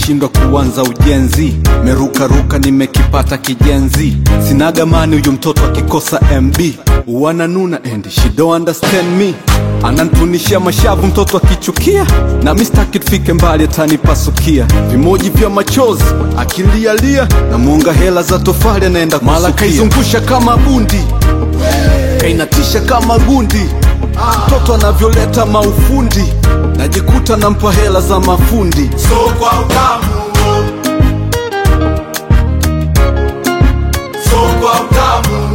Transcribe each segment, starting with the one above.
nimeshindwa kuanza ujenzi merukaruka nimekipata kijenzi sinaga mani huyu mtoto akikosa mb wananuna and she don't understand me anantunishia mashavu mtoto akichukia na mistaki tufike mbali atanipasukia vimoji vya machozi akilialia na mwonga hela za tofali anaenda mala kaizungusha kama bundi kainatisha kama gundi mtoto anavyoleta maufundi najikuta nampa hela za mafundi so kwa utamu so kwa utamu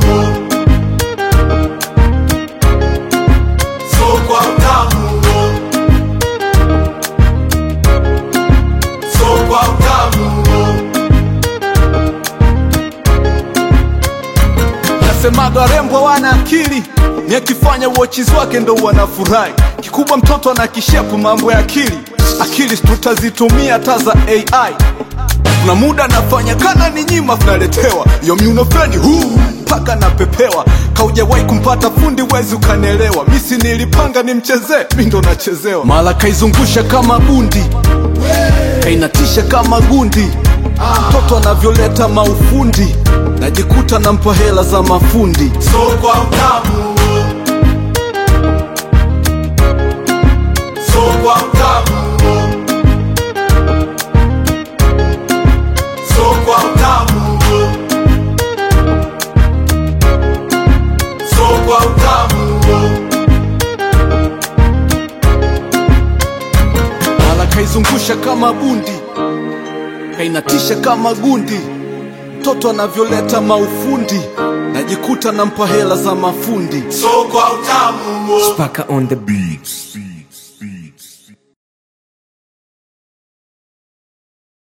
so kwa utamu so kwa utamu nasemaga warembo wana akili ni akifanya uochizi wake ndo wanafurahi kikubwa mtoto ana kishepu mambo ya akili akili tutazitumia hata za ai kuna muda nafanya kana ni nyima tunaletewa yo miuno fulani huu mpaka napepewa kaujawahi kumpata fundi wezi ukanelewa misi nilipanga nimchezee mi ndo nachezewa mala kaizungusha kama bundi kainatisha kama gundi mtoto anavyoleta maufundi najikuta nampa hela za mafundi so kwa utamu so kwa utamu so kwa utamu so kwa utamu mala kaizungusha kama bundi kainatisha kama gundi mtoto anavyoleta maufundi najikuta nampa hela za mafundi so kwa utamu Paka on the beats.